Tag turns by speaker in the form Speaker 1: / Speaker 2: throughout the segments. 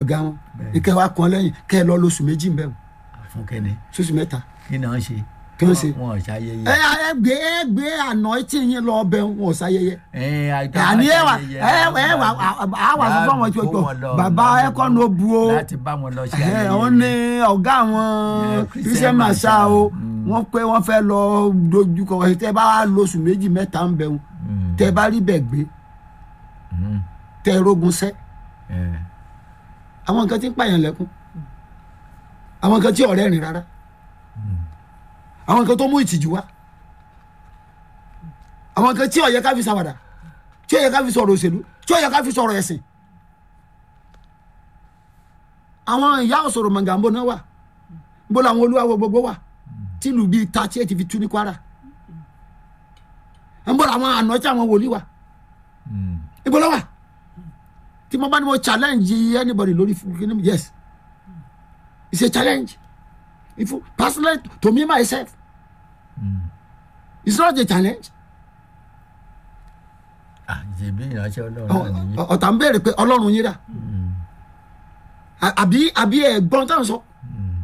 Speaker 1: ọ̀gá wọn
Speaker 2: Bẹ́ẹ̀.
Speaker 1: ìkẹ́ wa kan lẹ́yìn kẹ́ ẹ lọ lóṣù méjì ń bẹ̀ wọ́n
Speaker 2: fún kẹ́ni
Speaker 1: sóṣù mẹ́ta
Speaker 2: kí ni wọ́n ṣe
Speaker 1: kí wọ́n ṣe.
Speaker 2: wọn ò ṣayẹyẹ.
Speaker 1: ẹ ẹ gbé ẹ gbé àná tí yín lọ bẹ wọn ò sáyẹyẹ
Speaker 2: ẹ àìtọ́
Speaker 1: àní ẹ wà
Speaker 2: ṣayẹyẹ,
Speaker 1: ẹ ẹ wà á wà fún fọmọ tí o
Speaker 2: kó
Speaker 1: jọ
Speaker 2: wọn lọ,
Speaker 1: bàbá
Speaker 2: láti-
Speaker 1: ẹkọ ní o bu o
Speaker 2: láti bá wọn lọ ṣe
Speaker 1: ẹ
Speaker 2: ayẹyẹ.
Speaker 1: wọn ní ọgá àwọn
Speaker 2: Yeah,
Speaker 1: christian
Speaker 2: Christian
Speaker 1: masa
Speaker 2: Marshal,
Speaker 1: o
Speaker 2: mm.
Speaker 1: wọn pé wọn fẹ́ lọ dojúkọ ẹ tẹ bá lóṣù méjì mẹ́ta ń bẹ wọn
Speaker 2: Mm,
Speaker 1: tẹ bá rí bẹ gbé
Speaker 2: mm,
Speaker 1: tẹ rogun sẹ
Speaker 2: ẹ,
Speaker 1: àwọn nǹkan tí ń pààyàn lẹ́kún àwọn nǹkan tí ọ̀rẹ́ rìn rárá àwọn nǹkan tó mú ìtìjú wá àwọn nǹkan tí ó yẹ ká fi ṣàwàdà tí ó yẹ ká fi sọ̀rọ̀ òṣèlú tí ó yẹ ká fi sọ̀rọ̀ ẹ̀sìn àwọn ìyá òṣòro mọ̀gàmbó náà wà bó làwọn olúwawo gbogbo wà tìlù bíi thirty eight fi tú ní kwara ń bọ̀ làwọn àná tí àwọn wòlíì wà
Speaker 2: mm,
Speaker 1: ibo ló wà tí mo bá ní mo challenge anybody lórí fúnkínní mi yes it's a challenge if you personally to me myself
Speaker 2: mm.
Speaker 1: it's not a challenge
Speaker 2: Ah, ṣèbí ìránṣẹ́ ọlọ́run náà nìyí.
Speaker 1: Ọ- ọ̀tá ń béèrè pé ọlọ́run yín dà
Speaker 2: Mm,
Speaker 1: À- àbí àbí ẹ̀gbọ́n táwọn sọ
Speaker 2: mm.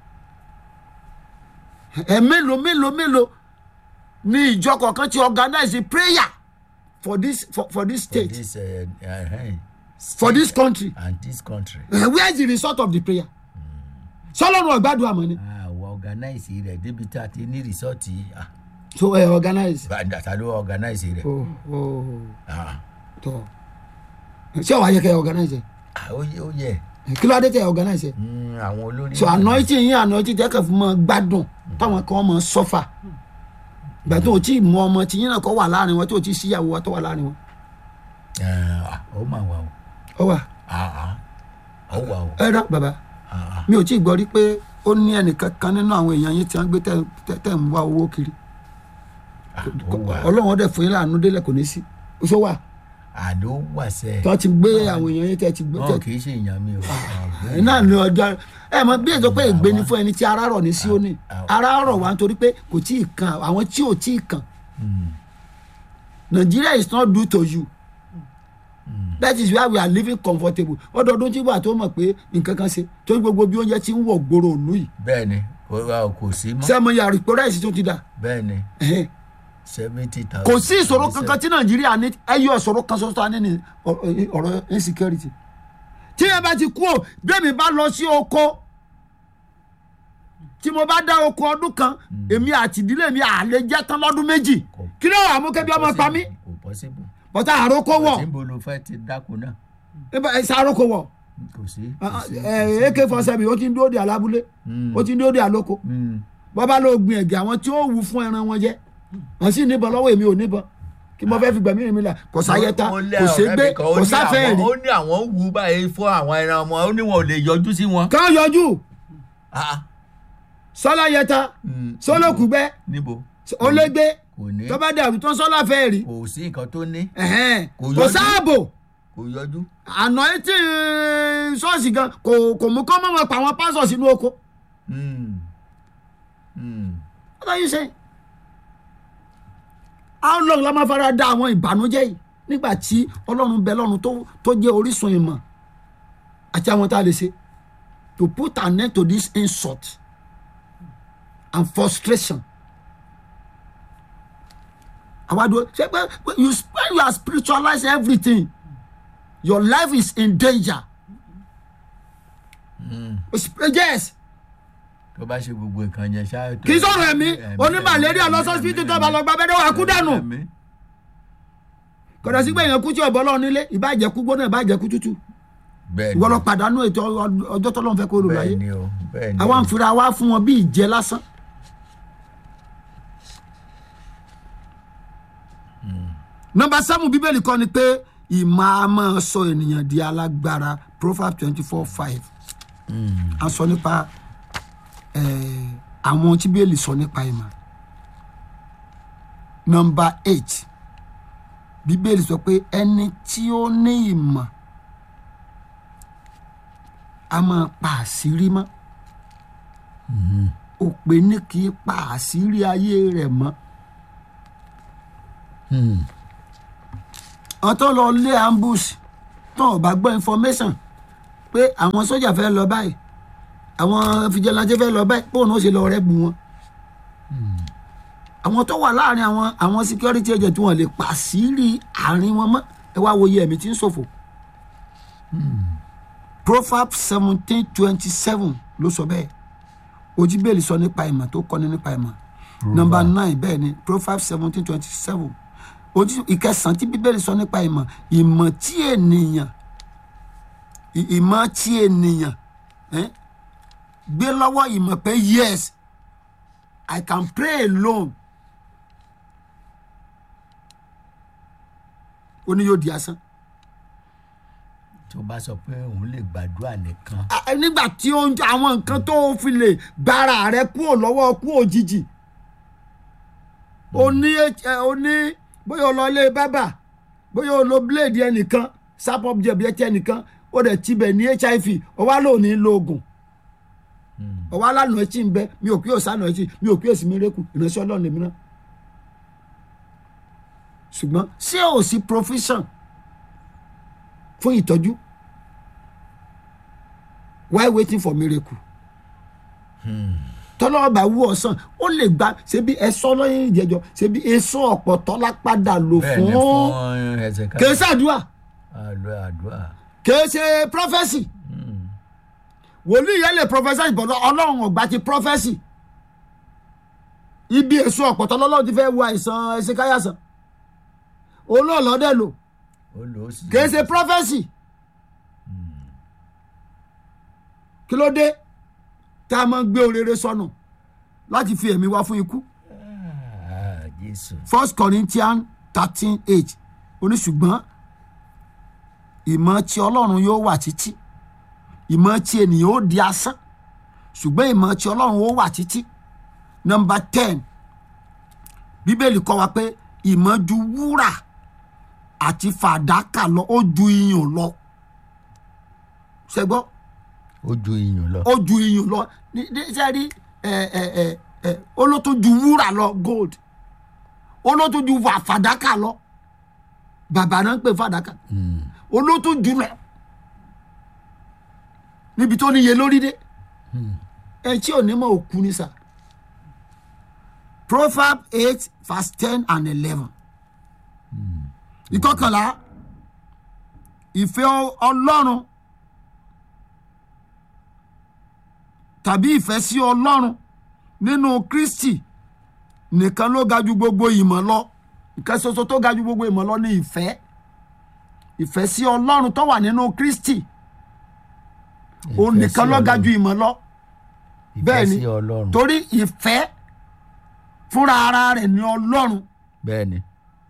Speaker 1: ẹ̀ mélòó mélòó mélòó ní ìjọ kọ̀ọ̀kan ti organize a prayer for this for, for this
Speaker 2: For
Speaker 1: state
Speaker 2: this, uh, uh,
Speaker 1: for this country
Speaker 2: and this country.
Speaker 1: uh, where is the result of the prayer sọlọ́run ọ̀gbádùn àmọ́ ni
Speaker 2: àwọn organize rẹ̀ débi tá a ti ní rìsọ́ọ̀tì ah,
Speaker 1: so ẹ organize.
Speaker 2: bàdàtà ló organize rẹ̀.
Speaker 1: Oh, oh.
Speaker 2: Ah,
Speaker 1: tọ ṣé wàá yẹ kẹ organize
Speaker 2: ah, ó yẹ ó yẹ
Speaker 1: ẹ kí ló dé tẹ organize
Speaker 2: Mm, àwọn olórí.
Speaker 1: so anointing yín anointing tẹ kẹ fún mọ gbádùn táwọn kan mọ sọfà ìgbà tó o tí mú ọmọ tí yín náà kọ wà láàrin wọn tó o tí síyàwó wa tó wà láàrin wọn
Speaker 2: Eh, ah, ó mà wà o
Speaker 1: ọ wà
Speaker 2: Ah, ah, ó wà o
Speaker 1: ẹ rà bàbá
Speaker 2: Ah, ah.
Speaker 1: mi ò tí ì gbọ́ rí pé ó ní ẹnìkan kan nínú àwọn èèyàn yín tí wọ́n gbé tẹ̀- tẹ̀ tẹ̀ ń wá owó kiri
Speaker 2: Ah, ó wà
Speaker 1: ọlọ́run ọdẹ fún yín láàánú délẹ̀ kò ní sí oṣù wà
Speaker 2: àló wà sẹ́
Speaker 1: tí wọ́n ti gbé àwọn èèyàn yín tẹ̀ ti gbé
Speaker 2: wọn
Speaker 1: tẹ̀
Speaker 2: kì í ṣe èèyàn mi o
Speaker 1: ẹ náà ní ọjọ́ ẹ mọ bí èso pé ègbé ni fún ẹni tí ara rọ̀ ní Síónì ara rọ̀ wá nítorí pé kò tí ì kan àwọn tí ò tí ì kan
Speaker 2: Mm,
Speaker 1: Nigeria is not due to you that is why we are living comfortable ọdọọdún tí wà tó mọ̀ pé nǹkan kan ṣe torí gbogbo bí oúnjẹ ti ń wọ̀ gbòòrò ònú yìí
Speaker 2: bẹ́ẹ̀ ni kò wá- kò sí mọ́
Speaker 1: sẹ́mo yàrá ìpò ráìsì tó ti dà
Speaker 2: bẹ́ẹ̀ ni
Speaker 1: ẹ̀hẹ́n.
Speaker 2: seventy thousand.
Speaker 1: kò sí ìṣòro kankan tí Nàìjíríà ní ẹyọ ìṣòro kan ṣoṣo tá a ní ní ọ- ọ̀rọ̀ insecurity tí yẹn bá ti kú ò bí èmi bá lọ sí oko tí mo bá dá oko ọdún kan èmi àti ìdílé mi à lè jẹ tán lọ́dún méjì
Speaker 2: Kò-
Speaker 1: kí ló wà mú kẹbi ọmọ pa mí
Speaker 2: kò possible.
Speaker 1: bọ́tà àròkọ wọ̀
Speaker 2: níbo ló fẹ́ ti dáko náà
Speaker 1: ẹ̀sà àròkọ wọ̀
Speaker 2: kò sí. kò sí.
Speaker 1: ak four seven ó ti ń dúró de alábúlé
Speaker 2: Mm.
Speaker 1: ó ti ń dúró de àlóko
Speaker 2: Mm,
Speaker 1: bọ́bá ló gbin ẹ̀gẹ́ àwọn tí ó wù fún ẹran wọn jẹ wọ́n sì níbọn lọ́wọ́ èmi ò níbọn kí mo fẹ́ fi gbẹ̀mí mi là kò sáyẹta
Speaker 2: Ó lé
Speaker 1: kò
Speaker 2: ọ̀rẹ́
Speaker 1: ségbé
Speaker 2: mi kan, ó
Speaker 1: kò
Speaker 2: ní
Speaker 1: sáfẹ́
Speaker 2: àwọn-
Speaker 1: rí
Speaker 2: ó ní àwọn ń wú báyìí fún àwọn ẹran ọmọ ó ní wọn ò lè yọjú sí wọn.
Speaker 1: kàn yọjú
Speaker 2: Ah,
Speaker 1: sọlá yẹta
Speaker 2: mm,
Speaker 1: sọlọkùgbẹ
Speaker 2: níbo
Speaker 1: olégbé
Speaker 2: kò ní
Speaker 1: tó bá dàrú tó ń sọlá fẹ́ rí
Speaker 2: kò sí nǹkan tó ní
Speaker 1: ẹ̀hẹ́n,
Speaker 2: Kò
Speaker 1: kò
Speaker 2: yọjú.
Speaker 1: sáàbò
Speaker 2: kò yọjú.
Speaker 1: àná etí ṣọ́ọ̀ṣì gan kò kò mú kọ́ mọ́ pa àwọn pásọ̀ sínú oko
Speaker 2: Mm, mm,
Speaker 1: what are you saying how long la máa fara da àwọn ìbànújẹ́ yìí nígbà tí ọlọ́run bẹ lọ́run tó tó jẹ́ orísun ìmọ̀ àti àwọn tá a lè ṣe to put an end to this insult and frustration àwa dúró ṣe pé you spend you are spiritualize everything your life is in danger
Speaker 2: mm.
Speaker 1: yes
Speaker 2: tó bá ṣe gbogbo nǹkan yẹn ṣáà.
Speaker 1: kì í sọ̀rọ̀ ẹ̀mí onímàlẹ́ríà lọ́sọ̀sìpìtì tó bá lọ gba abẹ́rẹ́ wà kú dànù kọ̀dọ̀ sí pé èèyàn kú tí ọ̀bọ lọ́ọ̀ nílé ìbàjẹ́ kú gbóná ìbàjẹ́ kú tútù
Speaker 2: bẹ́ẹ̀
Speaker 1: ìwọ lọ pàdánù ètò ọ- ọjọ́ tó lọ́n fẹ́ kó lò láyé
Speaker 2: bẹ́ẹ̀ ni o bẹ́ẹ̀ ni
Speaker 1: àwa
Speaker 2: o.
Speaker 1: ń fira wá fún wọn bí ìjẹ lásán. nọmba seven bíbélì kọ́ ni pé ìmọ̀ a máa sọ ènìyàn di alágbára proverbs twenty four five
Speaker 2: Mm,
Speaker 1: a sọ nípa eh, àwọn tí bíbélì sọ nípa ìmọ̀ nọmba eight bíbélì sọ pé ẹni tí ó ní ìmọ̀ a máa pa àṣírí mọ́ òpè ní kì í pa àṣírí ayé rẹ̀ mọ́
Speaker 2: mm,
Speaker 1: àwọn tó lọ lé ambush tó ò bá gbọ́ information pé àwọn sójà fẹ́ lọ báyìí àwọn fìjẹlajẹ fẹ́ lọ báyìí bóun ó ṣe lọ rẹ́ bu wọn àwọn tó wà láàrin àwọn àwọn security agent wọn lè pàṣírí àárín wọn mọ́ ẹ wá wo iye ẹ̀mí tí ń ṣòfò proverbs seventeen twenty seven ló sọ bẹ́ẹ̀ ojúbẹ́ẹ̀lì sọ nípa ìmọ̀ tó kọ́ni nípa ìmọ̀ nọmba nine bẹ́ẹ̀ ni proverbs seventeen twenty seven ojú ìkẹsàn-án tí bíbélì sọ nípa ìmọ̀ ìmọ̀ tí ènìyàn ì- ìmọ̀ tí ènìyàn eh, gbé lọ́wọ́ ìmọ̀ pé yes i can pray alone ó ní yóò di asán.
Speaker 2: tó bá sọ pé òun lè gbàdúrà nìkan
Speaker 1: Ah, nígbà tí ó ń jẹ àwọn nǹkan tó fi lè gbára rẹ kúrò lọ́wọ́ kú òjijì o ní ẹ o ní bóyá o lọ ilé bábà bóyá o lo blade ẹnìkan sapop jẹbi ẹtì ẹnìkan ó dẹ̀ tibẹ̀ ní hiv ó wá lóò ní lo oògùn ó wá lánàá ẹtì ń bẹ mi ò kí ò sánà ẹtì mi ò kí ò sí mi rékù ìránṣẹ́ ọlọ́run lèmi náà ṣùgbọ́n ṣé ò sí provision fún ìtọ́jú why waiting for miracle tọ́lọ́wọ́ bá wú ọ̀sán ó lè gba ṣebí ẹ̀sọ́ lọ́yìn ìjẹ́jọ́ ṣebí èso ọ̀pọ̀tọ́ lápadà lò
Speaker 2: bẹ́ẹ̀ ni
Speaker 1: fún
Speaker 2: fún ẹsẹ̀ ká
Speaker 1: kìí ṣàdúrà
Speaker 2: àlọ́ àdúrà
Speaker 1: kìí ṣe prọfẹ́sì wòlíì yẹn lè prọfẹ́sì ìbọ̀dọ̀ ọlọ́run ọ̀gbà ti prọfẹ́sì ibi èso ọ̀pọ̀tọ́ lọ́lọ́run ti fẹ́ wo àìsàn ẹ̀sìn káyàsán olóòlọ́dẹ̀ lò
Speaker 2: ó lò ó sì
Speaker 1: kìí ṣe prọfẹ́sì kí ló dé tá a máa ń gbé orere sọnù láti fi ẹ̀mí wá fún ikú
Speaker 2: Ah, jésù
Speaker 1: first corinthians thirteen eight oníṣùgbọ́n ìmọ̀ tí ọlọ́run yóò wà títí ìmọ̀ tí ènìyàn ó di asán ṣùgbọ́n ìmọ̀ tí ọlọ́run ó wà títí number ten bíbélì kọ́ wa pé ìmọ̀ ju wúrà àti fàdákà lọ ó ju iyùn lọ ṣẹgbọ́n
Speaker 2: ó ju iyùn lọ
Speaker 1: ó ju iyùn lọ ní ní sẹ́rí ẹ ẹ ẹ ẹ ó ló tún ju wúrà lọ gold ó ló tún ju wà fàdákà lọ bàbá náà ń pè fàdákà ó ló tún jù lọ níbi tó níye lórí dé ẹ tí ò ní mọ òkú ní sà proverb eight verse ten and eleven ìkọkànlá ìfẹ́ ọlọ́run tàbí ìfẹ́ sí ọlọ́run nínú kristi nìkan ló ga ju gbogbo ìmọ̀ lọ nǹkan ṣoṣo tó ga ju gbogbo ìmọ̀ lọ ní ìfẹ́ ìfẹ́ sí ọlọ́run tó wà nínú kristi òun
Speaker 2: Ìfẹ́
Speaker 1: nìkan
Speaker 2: sí
Speaker 1: ló ga
Speaker 2: Ọlọ́run.
Speaker 1: ju ìmọ̀ lọ bẹ́ẹ̀
Speaker 2: ìfẹ́
Speaker 1: ni
Speaker 2: sí ọlọ́run
Speaker 1: torí ìfẹ́ fúnra ara rẹ̀ ní ọlọ́run
Speaker 2: bẹ́ẹ̀ ni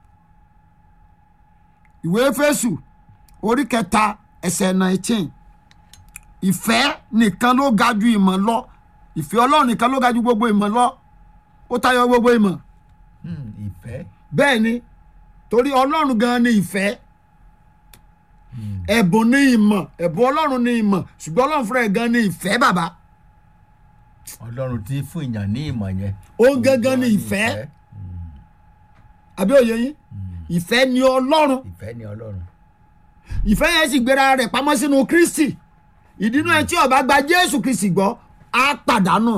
Speaker 1: ìwé Éfésù orí kẹta ẹsẹ̀ nineteen ìfẹ́ nìkan ló ga ju ìmọ̀ lọ ìfẹ́ ọlọ́run nìkan ló ga ju gbogbo ìmọ̀ lọ ó tayọ gbogbo ìmọ̀
Speaker 2: Hmm, ìfẹ́
Speaker 1: bẹ́ẹ̀ ni torí ọlọ́run gan ni ìfẹ́ ẹ̀bùn ni ìmọ̀ ẹ̀bùn ọlọ́run ni ìmọ̀ ṣùgbọ́n ọlọ́run fúnra ẹ̀ gan ni ìfẹ́ bàbá
Speaker 2: ọlọ́run tí fún ìyàn ní ìmọ̀ yẹn
Speaker 1: Òun gangan ni ìfẹ́. àbí òye yín ìfẹ́ ni ọlọ́run
Speaker 2: ìfẹ́ ni ọlọ́run
Speaker 1: ìfẹ́ yẹn sì gbéra rẹ̀ pamọ́ sínú kristi ìdínú ẹ tí ó bá gba jésù kristi gbọ́ á pàdánù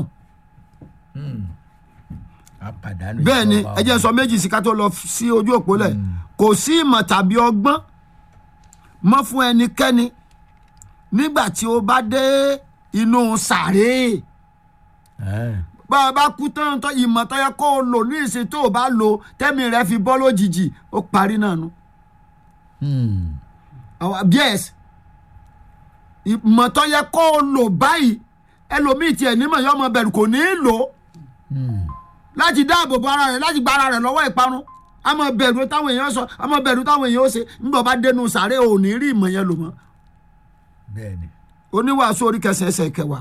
Speaker 2: a pàdánù
Speaker 1: bẹ́ẹ̀ ni
Speaker 2: ìjọba
Speaker 1: ẹ jẹ́ n sọ méjì sí ká tó lọ sí ojú òpó lẹ̀ kò sí ìmọ̀ tàbí ọgbọ́n mọ́ fún ẹnikẹ́ni nígbà tí ó bá dé inú sàréè
Speaker 2: Ẹ́ẹ̀,
Speaker 1: bá a bá kú tán tó ìmọ̀ tó yẹ kó o lò ní ìsìn tó o bá lò tẹ́mi rẹ fi bọ́ lójijì ó parí náà nu.
Speaker 2: hmm,
Speaker 1: àwọn yes ìmọ̀ tó yẹ kó o lò báyìí ẹlòmíì tiẹ̀ nímọ̀ yọ ọmọ bẹ̀rù kò ní í lò ó
Speaker 2: hmm,
Speaker 1: láti dáàbò bo ara rẹ̀ láti gba ara rẹ̀ lọ́wọ́ ìparun a máa bẹ̀rù táwọn èèyàn sọ a máa bẹ̀rù táwọn èèyàn ó ṣe nígbà bá dénú sàárè ò ní rí ìmọ̀ yẹn lò mọ́
Speaker 2: bẹ́ẹ̀ ni
Speaker 1: oníwàásù orí kẹsàn ẹsẹ̀ kẹwàá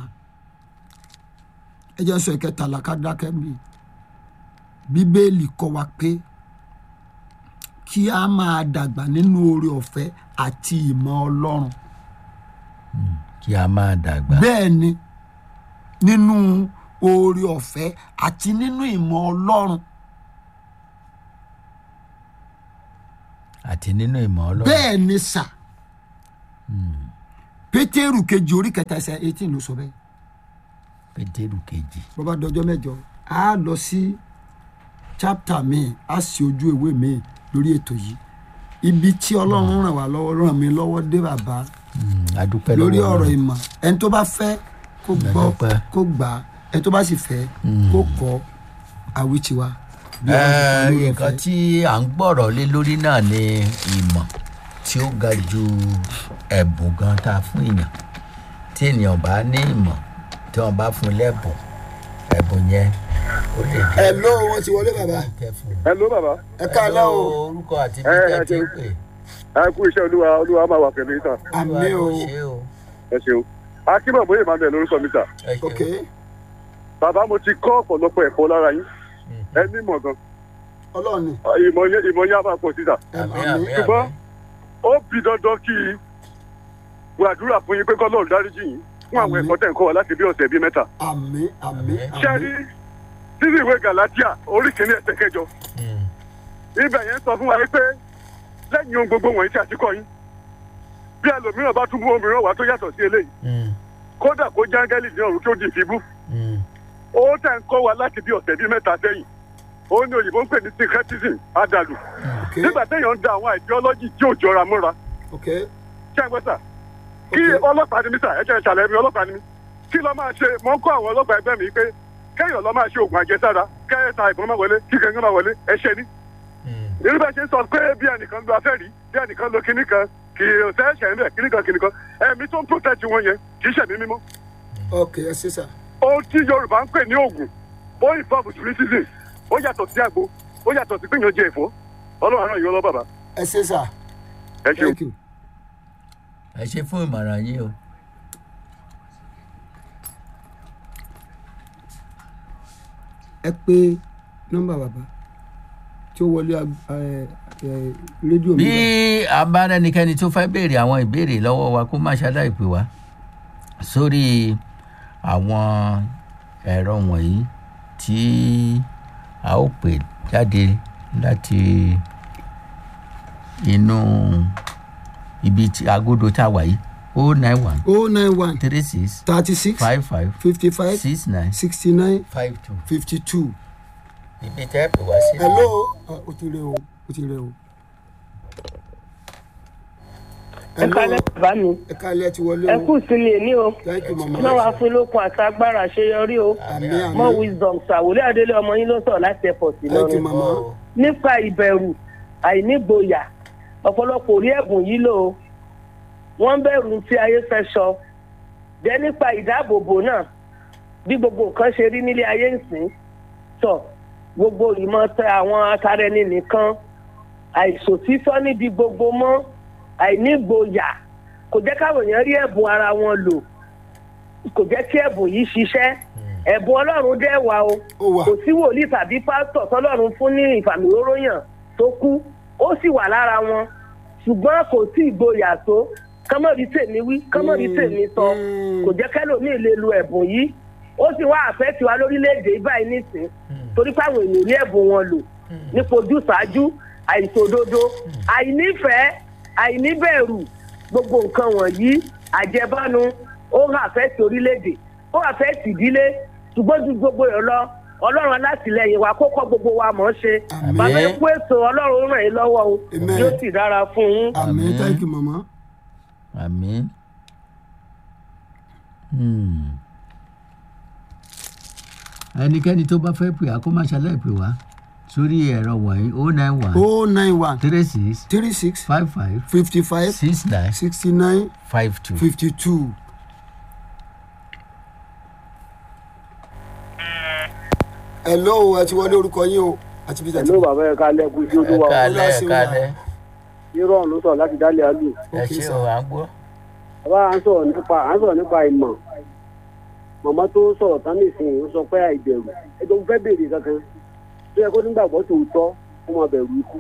Speaker 1: ẹ jẹ́ sọ ìkẹtàlá ká dákẹ́ mi bíbélì kọ́ wa pé kí a máa dàgbà nínú oore ọ̀fẹ́ àti ìmọ̀ ọlọ́run
Speaker 2: kí a máa dàgbà
Speaker 1: bẹ́ẹ̀ ni nínú oore ọ̀fẹ́ àti nínú ìmọ̀ ọlọ́run
Speaker 2: àti nínú ìmọ̀ ọlọ́run
Speaker 1: bẹ́ẹ̀ ni sà pétérù kejì orí kẹta ẹsẹ̀ eighteen ló sọ bẹ́ẹ̀
Speaker 2: pétérù kejì
Speaker 1: bó bá dọjọ́ mẹ́jọ á lọ sí chapter míì á sì ojú ìwé míì lórí ètò yìí ibi tí ọlọ́run ràn wá lọ́wọ́ ràn mí lọ́wọ́ dé bàbá
Speaker 2: Mm, adúpẹ́
Speaker 1: lórí
Speaker 2: lọ́wọ́
Speaker 1: ọ̀rọ̀
Speaker 2: Ọlọ́run.
Speaker 1: ìmọ̀ ẹni tó bá fẹ́ kó gbọ́
Speaker 2: Adúpẹ́.
Speaker 1: kó gbà á ẹni tó bá sì fẹ́ kó kọ́ àwítiwa. bí
Speaker 2: Ẹ,
Speaker 1: Ọlọ́run ti fún lórí
Speaker 2: nǹkan
Speaker 1: ọ̀fẹ́.
Speaker 2: tí à ń gbọ́rọ̀ lé lórí náà ni ìmọ̀ tí ó ga ju ẹ̀bùn gan tá a fún èèyàn tí ènìyàn bá ní ìmọ̀ tí wọ́n bá fún lẹ́bùn ẹ̀bùn yẹn ó lè jẹ́
Speaker 1: ẹ ló wọn ti wọlé bàbá
Speaker 2: kẹfùn.
Speaker 3: hello bàbá
Speaker 1: ẹ káàlẹ́ o
Speaker 2: orúkọ àti
Speaker 3: Ẹ, ẹ
Speaker 2: bíjẹ́ ti ń
Speaker 3: ṣeun.
Speaker 2: pè.
Speaker 3: ẹ kú iṣẹ́ olúwa olúwa máa wà pẹ̀lú yín sà
Speaker 1: àmì o
Speaker 2: Olúwa ló ṣe o.
Speaker 3: ẹ ṣeun akínbọ̀ bóyá emmanuel lórúkọ mi sà
Speaker 2: ẹ ṣeun.
Speaker 1: ok
Speaker 3: bàbá mo ti kọ́ ọ̀pọ̀lọpọ̀ ẹ̀kọ́ lára yín
Speaker 2: Mhm.
Speaker 3: ẹ ní ìmọ̀ gan
Speaker 1: ọlọ́ọ̀ni
Speaker 3: ìmọ̀ yẹn ìmọ̀ yẹn á máa pọ̀ sí sà
Speaker 1: ẹ
Speaker 2: àmì
Speaker 1: àmì
Speaker 2: àmì
Speaker 3: ṣùgbọ́n
Speaker 2: àmì.
Speaker 3: ó bí dandan kí gbàdúrà fún yín pé kọ́lọ́run dáríjì yín fún àwọn
Speaker 1: Àmín.
Speaker 3: ẹ̀kọ́ tẹ̀ ń kọ́ wa láti bí ọ̀sẹ̀ bíi mẹ́ta
Speaker 1: àmì àmì
Speaker 3: ṣé ẹ rí títí ìwé galatia orí kìíní ẹsẹ̀ kẹjọ
Speaker 2: Mm,
Speaker 3: ibẹ̀ yẹn sọ fún wa pé lẹ́yìn ohun gbogbo wọ̀nyí tí a ti kọ́ yín bí ẹlòmíràn bá tún mú òmíràn wá tó yàtọ̀ sí eléyìí
Speaker 2: mm,
Speaker 3: kódà kó jángẹ́lì ní ọ̀run kí ó di ìfibú
Speaker 2: mm.
Speaker 3: ó tẹ̀ ń kọ́ wa láti bí ọ̀sẹ̀ bíi mẹ́ta sẹ́yìn ó ní òyìnbó ń pè ní syncretism àdàlù
Speaker 1: ok
Speaker 3: nígbà téèyàn ń da àwọn ideology tí ò jọra mọ́ra
Speaker 1: ok
Speaker 3: ṣé ẹ gbọ́ sà kí
Speaker 1: Ok.
Speaker 3: ọlọ́pàá ni mí sà ẹ jẹ́ ìṣàlẹ̀ mi ọlọ́pàá ni mí kí lọ́ máa ṣe mọ́ ń kọ́ àwọn ọlọ́pàá ẹgbẹ́ mi pé kéèyàn lọ́ máa ṣe oògùn àjẹsára kẹ́ẹ̀ta ìbọn máa wọlé kí kẹ́ńgán máa wọlé ẹ ṣe ní.
Speaker 2: Mm.
Speaker 3: irú bẹ́ẹ̀ ṣe ń sọ pé bí ẹnìkan lo afẹ́rí bí ẹnìkan lo kinní kan kì í ṣe ẹ̀ṣẹ̀ ń bẹ̀ kinní kan kinní kan ẹ̀mí tó ń protect wọn yẹn kì í ṣẹ̀mí mímọ́.
Speaker 1: ok ẹ ṣe sà
Speaker 3: ohun tí yorùbá ń pè ní oògùn ó involve spiritism ó yàtọ̀ sí àgbo ó yàtọ̀ sí gbìyànjú ẹ̀fọ́ ọlọ́run àrùn yìí ọlọ́ bàbá
Speaker 1: ẹ ṣe sà
Speaker 3: ẹ ṣeun.
Speaker 1: thank you.
Speaker 2: ẹ ṣe fún ìmọ̀ràn yín o.
Speaker 1: ẹ pé nọ́mbà bàbá tí ó wọlé ag- ẹ, ẹ, rédíò mi
Speaker 2: bí
Speaker 1: bá.
Speaker 2: a bá rẹnikẹ́ni tó fẹ́ béèrè àwọn ìbéèrè lọ́wọ́ wa kó má ṣaláì pè wá sórí àwọn ẹ̀rọ wọ̀nyí tí a ó pè jáde láti inú ibi tí agodo tá a wà yìí o nine one
Speaker 1: o nine one
Speaker 2: three six
Speaker 1: thirty six
Speaker 2: five five
Speaker 1: fifty five
Speaker 2: six nine
Speaker 1: sixty nine
Speaker 2: five two.
Speaker 1: fifty two.
Speaker 2: ibi tẹ́ pè wá sí.
Speaker 1: hello Ah, o ti rẹ o o ti rẹ o.
Speaker 4: ẹ kálẹ̀ bàbá mi
Speaker 1: ẹ kálẹ̀ ti wọlé
Speaker 4: ẹ
Speaker 1: o
Speaker 4: kú sílé ní o
Speaker 1: thank you mama.
Speaker 4: náà wàá fún lókun àti agbára àṣeyọrí o
Speaker 1: àmì
Speaker 4: more
Speaker 1: àmì
Speaker 4: wisdom ṣàwòlé adélé ọmọ yín ló sọ láti airport
Speaker 1: thank you
Speaker 4: lọrin
Speaker 1: mama.
Speaker 4: nípa ìbẹ̀rù àìnígboyà ọ̀pọ̀lọpọ̀ orí ẹ̀bùn yìí lò ó wọ́n bẹ̀rù tí ayé fẹ́ sọ jẹ́ nípa ìdáàbòbò náà bí gbogbo nǹkan ṣe rí nílé ayé ìsìn sọ gbogbo ìmọ̀ tẹ àwọn atarẹni nìkan àìsòtítọ́ níbi gbogbo mọ́ àìnígboyà kò jẹ́ káwọn èèyàn rí ẹ̀bùn ara wọn lò kò jẹ́ kí ẹ̀bùn yìí ṣiṣẹ́ ẹ̀bùn ọlọ́run dẹ́ wà o
Speaker 1: ó wà
Speaker 4: kò sí wòlíì tàbí pásítọ̀ tọ́lọ́run fún ní ìfàmìróróyàn tó kú ó sì wà lára wọn ṣùgbọ́n kò sí ìgboyà tó kọ́mọ̀rí tèmi wí kọ́mọ̀rí tèmi sọ kò jẹ́ kẹ́lòmíì lè lo ẹ̀bùn yìí ó sì wá àfẹ́tì wa lórílẹ̀‐èdè báyìí nísìn torí páwọn èèyàn ní ẹ̀bùn wọn lò nípa ojúṣàájú àìṣòdodo àìnífẹ̀ẹ́ àìníbẹ̀rù gbogbo nǹkan wọ̀nyí àjẹbánu ó ń àfẹ́tì orílẹ̀‐èdè ó àfẹ́tì ìdílé ṣùgbọ́n ju gbogbo ẹ̀ lọ ọlọ́run alátìlẹyìn wa kó kọ́ gbogbo wa mọ̀ ọ́ ṣe
Speaker 1: Àmín.
Speaker 4: bàbá ẹ kú ètò ọlọ́run ràn yín lọ́wọ́ o
Speaker 1: Amen.
Speaker 4: yóò sì dára fún yín.
Speaker 1: àmì
Speaker 2: Àmín.
Speaker 1: thank you mama.
Speaker 2: àmín. Hmm. ẹnikẹ́ni tó bá fẹ́ pè á kó má ṣaláì pè wá sórí ẹ̀rọ wọ̀nyí o nine one
Speaker 1: o nine one
Speaker 2: three six
Speaker 1: three six
Speaker 2: five five
Speaker 1: fifty five
Speaker 2: six nine
Speaker 1: sixty nine
Speaker 2: five two.
Speaker 1: fifty two. hello ẹ ti wọlé orúkọ yín o àti bí tàbí.
Speaker 3: ẹ̀lú bàbá ẹ̀ ká lẹ́kùn sí
Speaker 2: ẹ
Speaker 3: olúwa
Speaker 2: kálẹ̀ ẹ
Speaker 1: Ọlá
Speaker 2: kálẹ̀
Speaker 3: irọ́ ló sọ láti dálé àlù
Speaker 2: ẹ
Speaker 1: Okay,
Speaker 2: ṣé
Speaker 1: sir.
Speaker 2: o à ń gbọ́.
Speaker 3: bàbá à ń sọ̀rọ̀ nípa à ń sọ̀rọ̀ nípa ìmọ̀ màmá tó sọ̀rọ̀ tán nísìnyí ó sọ pé àìbẹ̀rù ẹjọ́ fẹ́ béèrè kankan tó yẹ kó nígbàgbọ́ tòótọ́ kó máa bẹ̀rù ikú.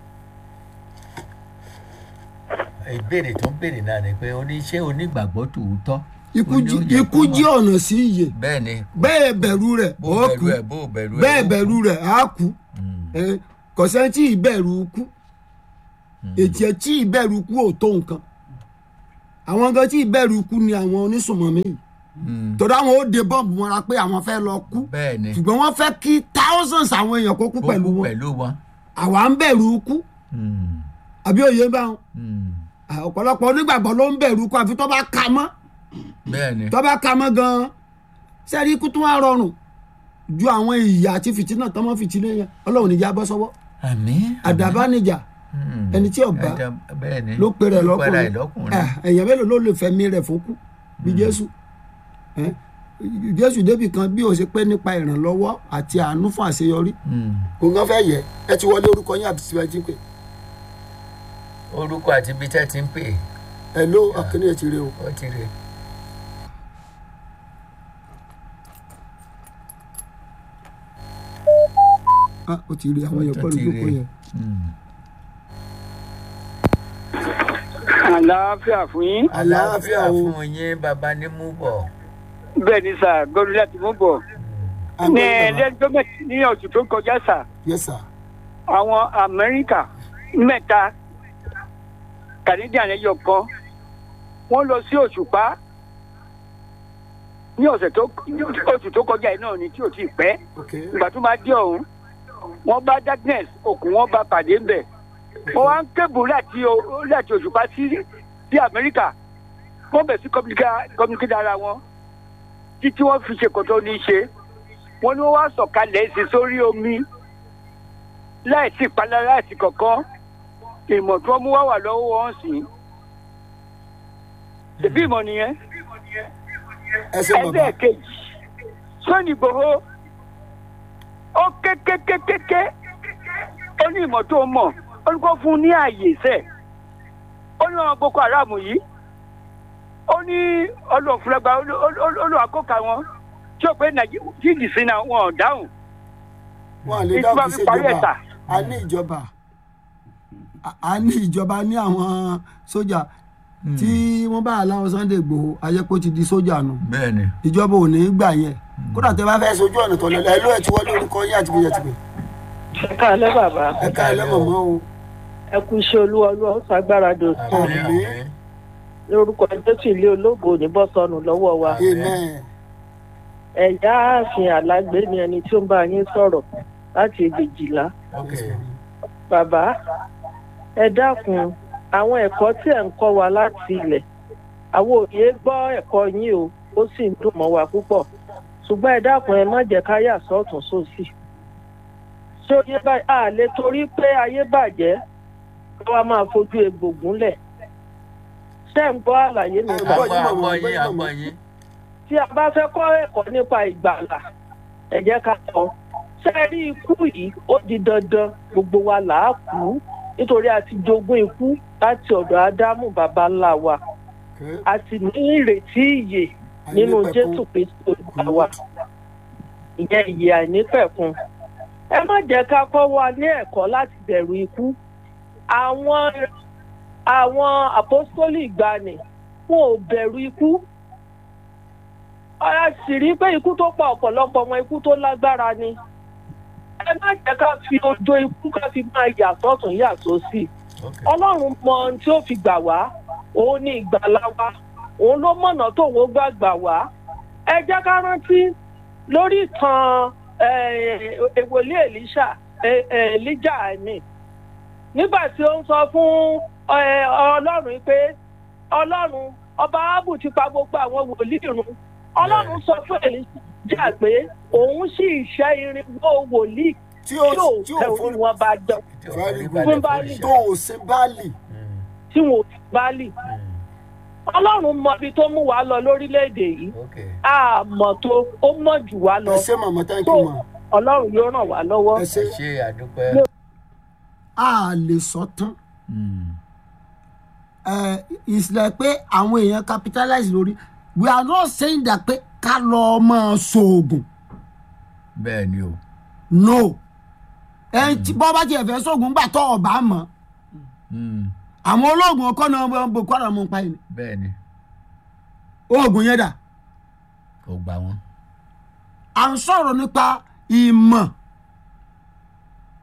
Speaker 2: ìbéèrè tó ń béèrè náà ni pé ó ní ṣé onígbàgbọ́ tòótọ́.
Speaker 1: ikú
Speaker 2: Ó ní ó
Speaker 1: jí
Speaker 2: yẹ
Speaker 1: ikú
Speaker 2: kó
Speaker 1: jí
Speaker 2: mọ̀.
Speaker 1: ọ̀nà sí iye
Speaker 2: bẹ́ẹ̀ ni
Speaker 1: bẹ́ẹ̀ bẹ̀rù rẹ̀
Speaker 2: bó
Speaker 1: ó
Speaker 2: bẹ̀rù
Speaker 1: kú
Speaker 2: ẹ̀ bó bẹ̀rù ẹ̀
Speaker 1: bẹ́ẹ̀
Speaker 2: ó
Speaker 1: bẹ̀rù rẹ̀ á kú
Speaker 2: Mm.
Speaker 1: Eh, kò sẹ́ni tí ìbẹ̀rù kú ètí ẹ̀ tí ìbẹ̀rù kú ò tó nǹkan àwọn gan tí ìbẹ̀rù ikú ni àwọn onísùnmọ̀mí yìí
Speaker 2: Mm.
Speaker 1: torí àwọn ó de bọ́ǹbù mọ́ra pé àwọn fẹ́ lọ kú
Speaker 2: bẹ́ẹ̀ ni
Speaker 1: ṣùgbọ́n wọ́n fẹ́ kí thousands àwọn èèyàn kó kú
Speaker 2: ó
Speaker 1: pẹ̀lú
Speaker 2: kú
Speaker 1: wọn
Speaker 2: pẹ̀lú wọn.
Speaker 1: àwa ń bẹ̀rù ikú
Speaker 2: Mm.
Speaker 1: àbí òye bá wọn
Speaker 2: Mm.
Speaker 1: À, ọ̀pọ̀lọpọ̀ onígbàgbọ́ ló ń bẹ̀rù ikú àfi tó bá ka mọ́
Speaker 2: bẹ́ẹ̀ ni
Speaker 1: tó bá ka mọ́ gan-an sẹ́ẹ̀rí ikú tó wá rọrùn ju àwọn ìyà àti fìtínà tọ́mọ́ fìtínà yẹn ọlọ́run níjà bọ́ sọ́wọ́
Speaker 2: àmín.
Speaker 1: àdàbà níjà
Speaker 2: Mm.
Speaker 1: ẹni tí ọba
Speaker 2: Ẹja- bẹ́ẹ̀ ni
Speaker 1: ló pe rẹ̀
Speaker 2: ló pe rẹ̀
Speaker 1: lọ́kùnrin
Speaker 2: lọ́kùnrin.
Speaker 1: Ah, èèyàn mélòó ló lè fẹ̀mí rẹ̀ fún kú bí jésù Eh, jésù débì kan bí ó ṣe pé nípa ìrànlọ́wọ́ àti àánú fún àṣeyọrí
Speaker 2: Mm.
Speaker 1: kò ngán fẹ́ yẹ ẹ ti wọlé orúkọ yín àti síbẹ̀ tí ń pè
Speaker 2: orúkọ àti ibi tẹ́ ti ń pè
Speaker 1: ẹ ló ọkùnrin ẹ ti rí o.
Speaker 2: ó ti rè.
Speaker 1: Ah, ó ti rí àwọn èèyàn
Speaker 2: Ó
Speaker 1: pẹ̀lú
Speaker 2: ti
Speaker 1: ìjókòó
Speaker 2: rí.
Speaker 1: yẹn.
Speaker 2: Mm.
Speaker 5: àlàáfíà fún yín.
Speaker 1: àlàáfíà o
Speaker 2: fún yín bàbá ní mú bọ̀.
Speaker 5: bẹ́ẹ̀ ni sà gbọ́dọ̀ láti mú bọ̀. ní lẹ́jọ́ mẹ́ta ní oṣù tó kọjá sà
Speaker 1: yes sir
Speaker 5: àwọn amẹ́ríkà mẹ́ta canadian ẹyọ kan wọ́n lọ sí òṣùpá ní ọ̀sẹ̀ tó oṣù tó kọjá yìí náà ni tí ò tí ì pẹ́
Speaker 1: ok
Speaker 5: ìgbà tó máa dé ọ̀hún wọ́n bá darkness òkun wọ́n bá pàdé ńbẹ̀ wọ́n wá ń kébù láti o- láti òṣùpá sí sí amẹ́ríkà wọ́n bẹ̀ sí communicate ara wọn títí wọ́n fi ṣe kòtò ní í ṣe wọ́n ní wọ́n wá sọ̀kalẹ̀ sí sórí omi láìsí ìpalára láìsí kankan ìmọ̀ tí wọ́n mú wá wà lọ́wọ́ wọn sí ṣèbí ìmọ̀ nìyẹn
Speaker 1: ẹ ṣe bàbá
Speaker 5: ẹlẹ́ẹ̀kejì sọ́ni ìgbòho ó kékékékéké ó ní ìmọ̀ tó mọ̀ ó ní kó fún un ní ààyè sẹ̀ ó ní àwọn boko haram yìí ó ní ọlọ́ọ̀fúnlẹ́gba olùwàkókà wọn tí ó pé nàìjíríà tí ìdìsí náà wọn ò dáhùn
Speaker 1: wọn à lè
Speaker 5: ìtura
Speaker 1: dáhùn
Speaker 5: fi
Speaker 1: sí
Speaker 5: parí ẹ̀
Speaker 1: ìjọba
Speaker 5: sà
Speaker 1: a ní ìjọba A- a ní ìjọba ní àwọn sójà tí wọ́n bá aláwọ̀ sunday gbòho ayẹ́pọ̀ ti di sójà nù
Speaker 2: bẹ́ẹ̀ ni.
Speaker 1: ìjọba ò ní í gbà yẹn kódà tẹ bá fẹ́ sojú ọ̀nà tọ̀lẹ̀ ẹ ló ẹ ti wọlé orúkọ yín àti bíyẹn ti pè
Speaker 6: ẹ káalẹ́ bàbá
Speaker 1: ẹ ká ẹ lẹ́mọ̀mọ́ o
Speaker 6: ẹ kú iṣẹ́ olúwa olúwa ó ṣàgbára dòtún
Speaker 1: Àmín.
Speaker 6: lórúkọ jésù ilé ológo ní bọ́sọ̀nù lọ́wọ́ wa
Speaker 1: amen
Speaker 6: ẹ̀yà ààfin alágbé ni ẹni tí ó ń bá yín sọ̀rọ̀ láti ègbèjìlá
Speaker 2: ok
Speaker 6: bàbá ẹ dákun àwọn ẹ̀kọ́ tí ẹ̀ ń kọ́ wa láti ilẹ̀ àwọn òye gbọ́ ẹ̀kọ́ yín o ó sì ń dùn mọ́ wa púpọ̀ ṣùgbọ́n ẹ dákun ẹ má jẹ́ ká yà sọ́ọ̀tún sósì ṣé oyè báyìí a lè torí pé ayé bàjẹ́ kí wọ́n máa fojú egbò gúnlẹ̀ ṣé ń gbọ́ àlàyé mi
Speaker 1: Ẹ
Speaker 6: gbà
Speaker 1: gbọ́
Speaker 2: àgbọ̀
Speaker 1: yín,
Speaker 2: àgbọ̀
Speaker 1: màmá,
Speaker 2: yín
Speaker 1: gbọ́
Speaker 2: àgbọ̀
Speaker 1: yín,
Speaker 2: yín.
Speaker 6: tí a bá fẹ́ kọ́ ẹ̀kọ́ nípa ìgbàlà ẹ jẹ́ ká kọ́ ṣé ẹ rí ikú yìí ó di dandan gbogbo wa là á kú nítorí a ti jogún ikú láti ọ̀dọ̀ ádámù baba ńlá wa
Speaker 1: Okay.
Speaker 6: a sì ní ìrètí ìyè nínú
Speaker 1: Àìnípẹ̀kun.
Speaker 6: jésù kristu olúwa wa ìyẹn ìyè àìnípẹ̀kun ẹ má jẹ́ ká kọ́ wa ní ẹ̀kọ́ láti bẹ̀rù ikú àwọn àwọn àpọ́sítélì ìgbàanì wọn ò bẹ̀rù ikú a sì rí pé ikú tó pa ọ̀pọ̀lọpọ̀ ọmọ ikú tó lágbára ni ẹ má jẹ́ ká fi ojo ikú ká fi máa yà sọ́tún yà sósì
Speaker 2: ok
Speaker 6: ọlọ́run mọ ohun tí ó fi gbà wá òun ní ìgbàlá wa òun ló mọ̀nà tóun ó gbà gbà wá ẹ jẹ́ ká rántí lórí ìtàn èwòlé èlíṣà èlíjà ẹ̀mí nígbà tí ó ń sọ fún eh, ọlọ́run pé ọlọ́run ọba ábù ti pa gbogbo àwọn wòlíì run ọlọ́run sọ fún èlíjà pé òun sì ṣẹ́ irinwó wòlíì
Speaker 1: tí ó
Speaker 6: tí ò
Speaker 1: tí ó
Speaker 6: fẹ́
Speaker 1: fún
Speaker 6: orí wọn bá jọ
Speaker 2: tí o
Speaker 1: Very
Speaker 2: rí
Speaker 1: good.
Speaker 2: balẹ̀
Speaker 6: Fún Báálì.
Speaker 1: tó o ṣe báàlì
Speaker 2: Mm,
Speaker 6: tí wọn ò fi báàlì
Speaker 2: mm,
Speaker 6: ọlọ́run mọ ibi tó mú wa lọ lórílẹ̀‐èdè yìí
Speaker 2: ok
Speaker 6: a mọ̀ tó ó mọ̀ jù wá lọ
Speaker 1: ẹ ṣe màmá thank
Speaker 6: tó
Speaker 1: you ma
Speaker 6: ọlọ́run yóò ràn wá lọ́wọ́.
Speaker 1: ẹ ṣe
Speaker 2: ẹ ṣe àdúpẹ́.
Speaker 1: a lè sọ tán
Speaker 2: Mm,
Speaker 1: ẹ ìsìlẹ̀ pé àwọn èèyàn capitalize lórí we are not saying that pé ká lọ máa ṣoògùn
Speaker 2: bẹ́ẹ̀ ni o.
Speaker 1: no ẹ tí bọ́ bá tiẹ̀ fẹ́ ṣoògùn gbà tọ́ ọ̀bá mọ̀
Speaker 2: Mm,
Speaker 1: àwọn olóògùn ọkọ náà bọ̀ bọ̀ kọ́ ọ̀rọ̀ mọ̀ pa yìí
Speaker 2: bẹ́ẹ̀ ni
Speaker 1: oògùn yẹn dà
Speaker 2: kò gbà wọ́n.
Speaker 1: à ń sọ̀rọ̀ nípa ìmọ̀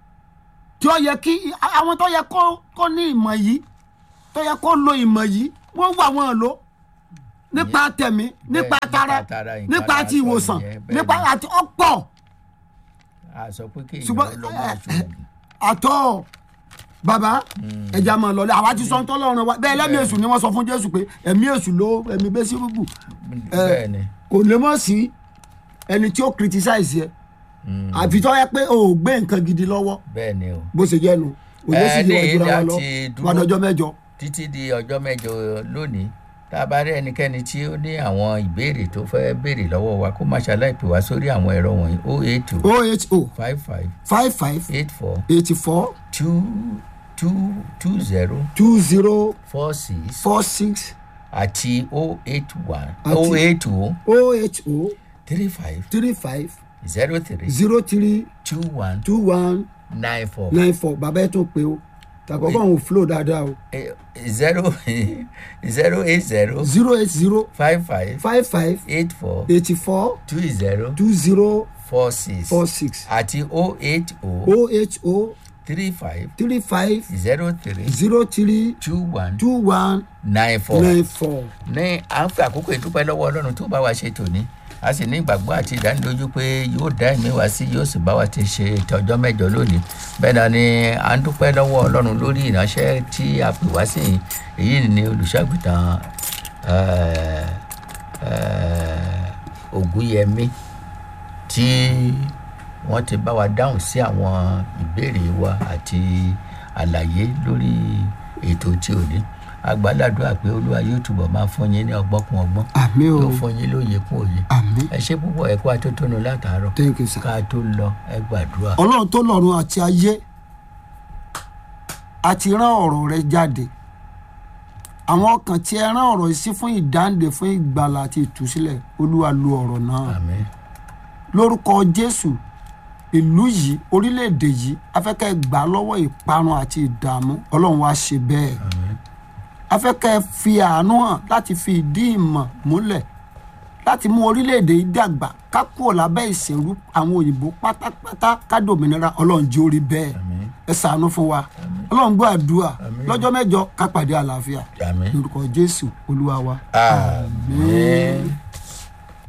Speaker 1: tí ó yẹ kí àwọn tó yẹ kó kó ní ìmọ̀ yìí tó yẹ kó lo ìmọ̀ yìí wọ́n wà wọ́n lò nípa tẹ̀mí nípa
Speaker 2: Bẹ́ẹ̀,
Speaker 1: tara
Speaker 2: nípa tara, nǹkan
Speaker 1: nípa ti
Speaker 2: lásán
Speaker 1: ìwòsàn
Speaker 2: nìyẹn, bẹ́ẹ̀
Speaker 1: nípa
Speaker 2: ni.
Speaker 1: àti ọ̀pọ̀
Speaker 2: a sọ pé kéèyàn
Speaker 1: ṣùgbọ́n
Speaker 2: lọ máa ṣoògùn
Speaker 1: àtọ́ bàbá ẹja máa lọ lé àwa ti sọ ń tọ́lọ́run wa bẹ́ẹ̀ lẹ́mí èṣù ni wọ́n sọ fún jésù pé ẹ̀mí èṣù ló ẹ̀mí bẹ́ẹ̀ sí rúbù
Speaker 2: bẹ́ẹ̀ ni
Speaker 1: kò lè mọ̀ sí ẹni tí ó criticize yẹ àfi tó yẹ pé o ò gbé nǹkan gidi lọ́wọ́
Speaker 2: bẹ́ẹ̀ ni o
Speaker 1: bó ṣe jẹ́ nu òye sì
Speaker 2: Ẹ,
Speaker 1: yẹ
Speaker 2: ní
Speaker 1: ìjọra wa lọ
Speaker 2: láti dúró.
Speaker 1: wà lọ́jọ́ mẹ́jọ.
Speaker 2: títí di ọjọ́ mẹ́jọ lónìí tá a bá rí ẹnikẹ́ni tí ó ní àwọn ìbéèrè tó fẹ́ béèrè lọ́wọ́ wa kó má ṣaláì pè wá sórí àwọn ẹ̀rọ wọ̀nyí o eight two
Speaker 1: oho
Speaker 2: five five
Speaker 1: five five
Speaker 2: eight four
Speaker 1: eighty four
Speaker 2: two two two zero
Speaker 1: two zero
Speaker 2: four six
Speaker 1: four six
Speaker 2: àti o eight one
Speaker 1: Àti-
Speaker 2: o eight two
Speaker 1: oho
Speaker 2: three five
Speaker 1: three five
Speaker 2: zero three
Speaker 1: zero three
Speaker 2: two one
Speaker 1: two one
Speaker 2: nine four
Speaker 1: nine four bàbá ẹ tún pé o tàkọ́kọ́ òun flow dáadáa o
Speaker 2: Eh, zero zero eight zero
Speaker 1: zero eight zero
Speaker 2: five five
Speaker 1: five five
Speaker 2: eight four
Speaker 1: eighty four
Speaker 2: two zero
Speaker 1: two zero
Speaker 2: four six
Speaker 1: four six
Speaker 2: àti o eight o
Speaker 1: oho
Speaker 2: three five
Speaker 1: three five
Speaker 2: zero three
Speaker 1: zero three
Speaker 2: two one
Speaker 1: two one
Speaker 2: nine four.
Speaker 1: nine four.
Speaker 2: ní à ń fi àkókò ìdúpẹ́ lọ́wọ́ ọlọ́run tó bá wa ṣe tòní a sì ní ìgbàgbọ́ àti ìdánilójú pé yóò dá ẹ̀mí wá sí yóò sì bá wa ti ṣe ìtọ́jọ́ mẹ́jọ lónìí bẹ́ẹ̀ náà ni à ń dúpẹ́ lọ́wọ́ ọlọ́run lórí ìránṣẹ́ tí a pè wá sí yìí èyí ni olùṣàgùtàn eh, eh, ògúnyẹmí tí wọ́n ti bá wa dáhùn sí àwọn ìbéèrè wa àti àlàyé lórí ètò tí ò ní agbáládùá pé olúwa yóò túbọ̀ máa fún yín ní ọgbọ́n kún ọgbọ́n
Speaker 1: àmì o
Speaker 2: yóò fún yín lóye kún òye
Speaker 1: àmì
Speaker 2: ẹ ṣe púpọ̀ ẹ kó atótónu látàárọ̀
Speaker 1: thank you sir.
Speaker 2: ká tó lọ ẹ gbàdúrà
Speaker 1: ọlọ́run tó lọ́run àti ayé àti rán ọ̀rọ̀ rẹ jáde àwọn ọkàn tí ẹ rán ọ̀rọ̀ yìí sí fún ìdáǹdè fún ìgbàlà àti ìtúsílẹ̀ olúwa lu ọ̀rọ̀ náà
Speaker 2: àmín
Speaker 1: lórúkọ jésù ìlú yìí orílẹ̀-èdè yìí afẹ́kẹ́ gbà á lọ́wọ́ ìparun àti ìdààmú ọlọ́run wá ṣe bẹ́ẹ̀
Speaker 2: àmín
Speaker 1: afẹ́kẹ́ fi àánú hàn láti fi ìdí ìmọ̀ múlẹ̀ láti mú orílẹ̀-èdè yìí dàgbà ká kúrò lábẹ́ ìṣèlú àwọn òyìnbó pátápátá ká dòmìnira ọlọ́run jẹ́ orí bẹ́ẹ̀
Speaker 2: àmín
Speaker 1: ẹ ṣàánú fún wa ọlọ́run gbọ́ àdúrà
Speaker 2: Àmín.
Speaker 1: lọ́jọ́ mẹ́jọ ká pàdé àlàáfíà
Speaker 2: àmín
Speaker 1: lórúkọ jésù olúwa wa.
Speaker 2: àmín.